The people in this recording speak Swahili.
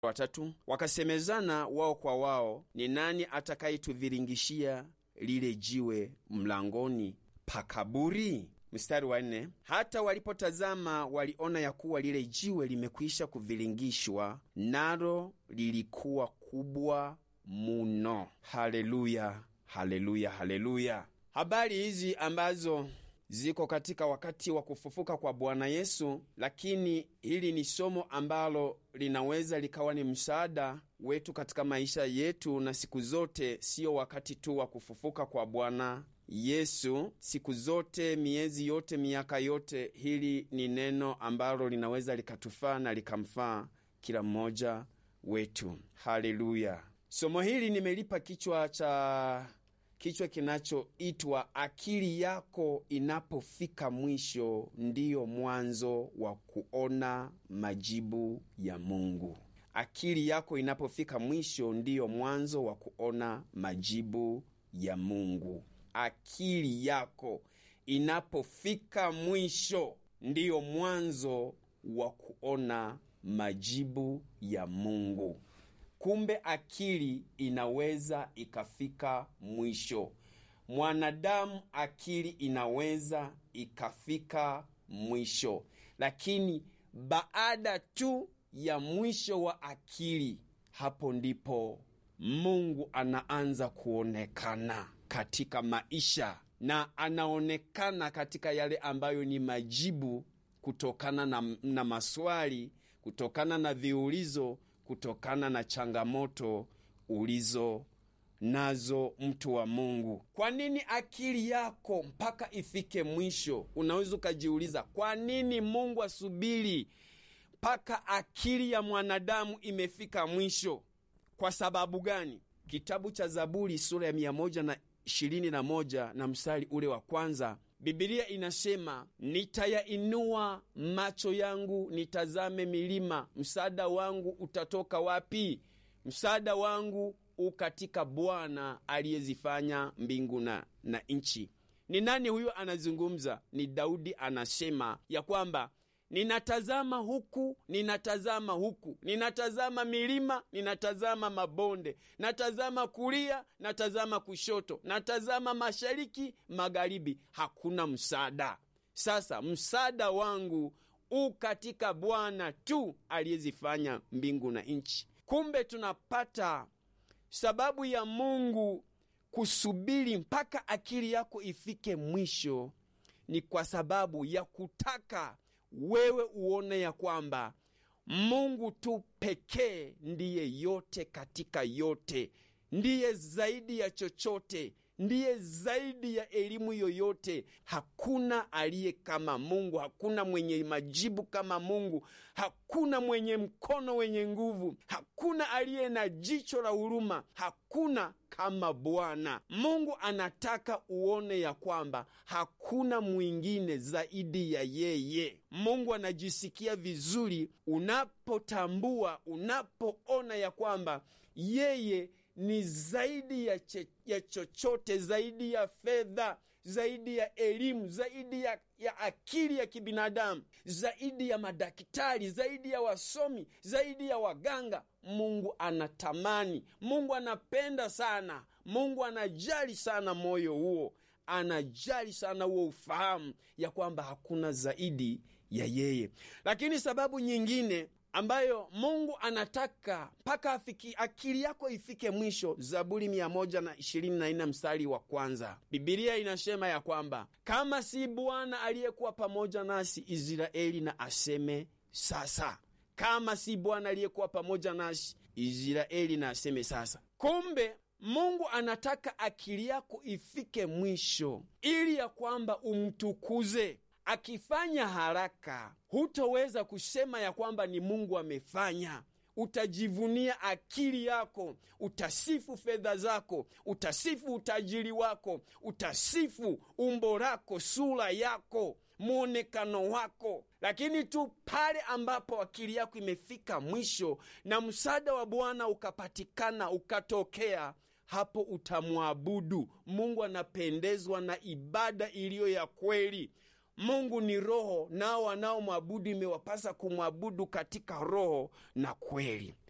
watatu wakasemezana wao kwa wao, ni nani atakayetuviringishia lile jiwe mlangoni pa kaburi? Mstari wa nne, hata walipotazama waliona ya kuwa lile jiwe limekwisha kuviringishwa, nalo lilikuwa kubwa muno. Haleluya, haleluya, haleluya! Habari hizi ambazo ziko katika wakati wa kufufuka kwa Bwana Yesu, lakini hili ni somo ambalo linaweza likawa ni msaada wetu katika maisha yetu, na siku zote, siyo wakati tu wa kufufuka kwa Bwana Yesu, siku zote, miezi yote, miaka yote. Hili ni neno ambalo linaweza likatufaa na likamfaa kila mmoja wetu. Haleluya! Somo hili nimelipa kichwa cha kichwa kinachoitwa akili yako inapofika mwisho ndiyo mwanzo wa kuona majibu ya Mungu. Akili yako inapofika mwisho ndiyo mwanzo wa kuona majibu ya Mungu. Akili yako inapofika mwisho ndiyo mwanzo wa kuona majibu ya Mungu. Kumbe akili inaweza ikafika mwisho. Mwanadamu akili inaweza ikafika mwisho, lakini baada tu ya mwisho wa akili, hapo ndipo Mungu anaanza kuonekana katika maisha, na anaonekana katika yale ambayo ni majibu kutokana na, na maswali, kutokana na viulizo kutokana na changamoto ulizo nazo, mtu wa Mungu. Kwa nini akili yako mpaka ifike mwisho? Unaweza ukajiuliza, kwa nini Mungu asubiri mpaka akili ya mwanadamu imefika mwisho? Kwa sababu gani? Kitabu cha Zaburi sura ya mia moja na ishirini na moja na mstari ule wa kwanza Bibilia inasema nitayainua macho yangu nitazame milima, msaada wangu utatoka wapi? Msaada wangu u katika Bwana aliyezifanya mbingu na, na nchi. Ni nani huyo anazungumza? Ni Daudi anasema ya kwamba ninatazama huku, ninatazama huku, ninatazama milima, ninatazama mabonde, natazama kulia, natazama kushoto, natazama mashariki, magharibi, hakuna msaada. Sasa msaada wangu u katika Bwana tu aliyezifanya mbingu na nchi. Kumbe tunapata sababu ya Mungu kusubiri mpaka akili yako ifike mwisho, ni kwa sababu ya kutaka wewe uone ya kwamba Mungu tu pekee ndiye yote katika yote, ndiye zaidi ya chochote, ndiye zaidi ya elimu yoyote. Hakuna aliye kama Mungu, hakuna mwenye majibu kama Mungu, hakuna mwenye mkono wenye nguvu, hakuna aliye na jicho la huruma, hakuna kama Bwana Mungu. Anataka uone ya kwamba hakuna mwingine zaidi ya yeye. Mungu anajisikia vizuri unapotambua, unapoona ya kwamba yeye ni zaidi ya, che, ya chochote, zaidi ya fedha, zaidi ya elimu, zaidi ya, ya akili ya kibinadamu, zaidi ya madaktari, zaidi ya wasomi, zaidi ya waganga. Mungu anatamani, Mungu anapenda sana, Mungu anajali sana moyo huo, anajali sana huo ufahamu ya kwamba hakuna zaidi ya yeye. Lakini sababu nyingine ambayo Mungu anataka mpaka akili yako ifike mwisho. Zaburi mia moja na ishirini na nne mstari wa kwanza, Bibilia inasema ya kwamba kama si Bwana aliyekuwa pamoja nasi, Israeli na aseme sasa. Kama si Bwana aliyekuwa pamoja nasi, Israeli na aseme sasa. Kumbe Mungu anataka akili yako ifike mwisho ili ya kwamba umtukuze. Akifanya haraka hutoweza kusema ya kwamba ni Mungu amefanya. Utajivunia akili yako, utasifu fedha zako, utasifu utajiri wako, utasifu umbo lako, sura yako, mwonekano wako. Lakini tu pale ambapo akili yako imefika mwisho na msaada wa Bwana ukapatikana, ukatokea hapo utamwabudu Mungu. Anapendezwa na ibada iliyo ya kweli. Mungu ni roho, nao wanaomwabudu imewapasa kumwabudu katika roho na kweli.